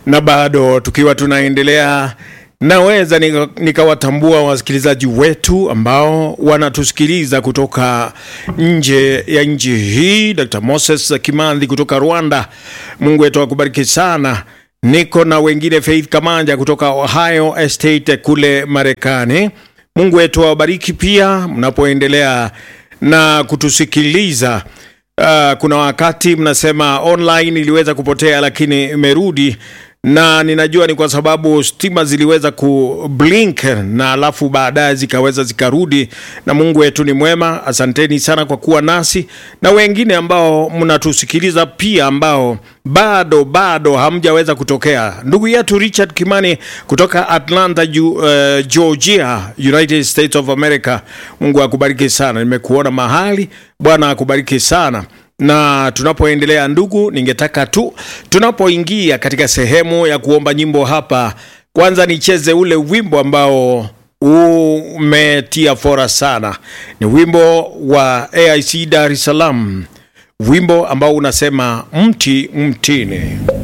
na bado tukiwa tunaendelea naweza nika- nikawatambua wasikilizaji wetu ambao wanatusikiliza kutoka nje ya nchi hii. Dr. Moses Kimandhi kutoka Rwanda, Mungu wetu akubariki sana. Niko na wengine Faith Kamanja kutoka Ohio Estate kule Marekani. Mungu wetu awabariki pia mnapoendelea na kutusikiliza. Uh, kuna wakati mnasema online iliweza kupotea lakini imerudi na ninajua ni kwa sababu stima ziliweza kublink na alafu baadaye zikaweza zikarudi, na Mungu wetu ni mwema. Asanteni sana kwa kuwa nasi na wengine ambao mnatusikiliza pia, ambao bado bado hamjaweza kutokea. Ndugu yetu Richard Kimani kutoka Atlanta, Ju, uh, Georgia, United States of America, Mungu akubariki sana. Nimekuona mahali, Bwana akubariki sana na tunapoendelea ndugu, ningetaka tu tunapoingia katika sehemu ya kuomba nyimbo hapa, kwanza nicheze ule wimbo ambao umetia fora sana. Ni wimbo wa AIC Dar es Salaam, wimbo ambao unasema mti mtini.